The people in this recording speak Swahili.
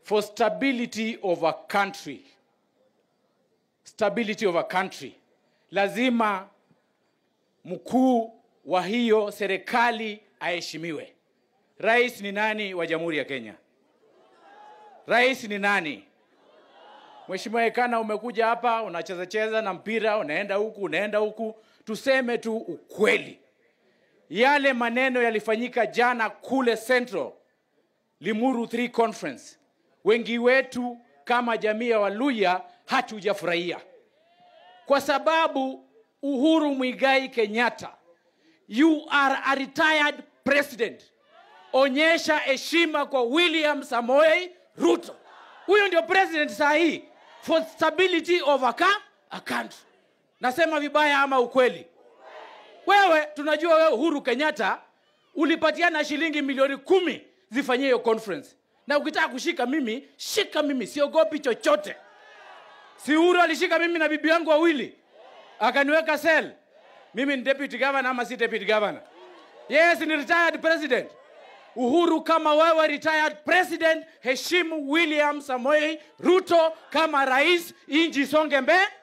for stability of a country, stability of a country, lazima mkuu wa hiyo serikali aheshimiwe. Rais ni nani wa Jamhuri ya Kenya? Rais ni nani? Mheshimiwa Ekana, umekuja hapa unacheza cheza na mpira, unaenda huku unaenda huku. Tuseme tu ukweli, yale maneno yalifanyika jana kule Central Limuru 3 Conference, wengi wetu kama jamii ya Waluya hatujafurahia kwa sababu Uhuru Muigai Kenyatta, you are a retired president. Onyesha heshima kwa William Samoei Ruto. Huyo ndio president saa hii for stability of a, ca- a country. Nasema vibaya ama ukweli? Wewe tunajua wewe Uhuru Kenyatta ulipatiana shilingi milioni kumi zifanyie hiyo conference, na ukitaka kushika mimi, shika mimi, siogopi chochote. Si Uhuru alishika mimi na bibi yangu wawili akaniweka cell. Mimi ni deputy governor ama si deputy governor? Yes, ni retired president. Uhuru, kama wewe retired president, heshimu William Samoei Ruto kama rais, inji songe mbele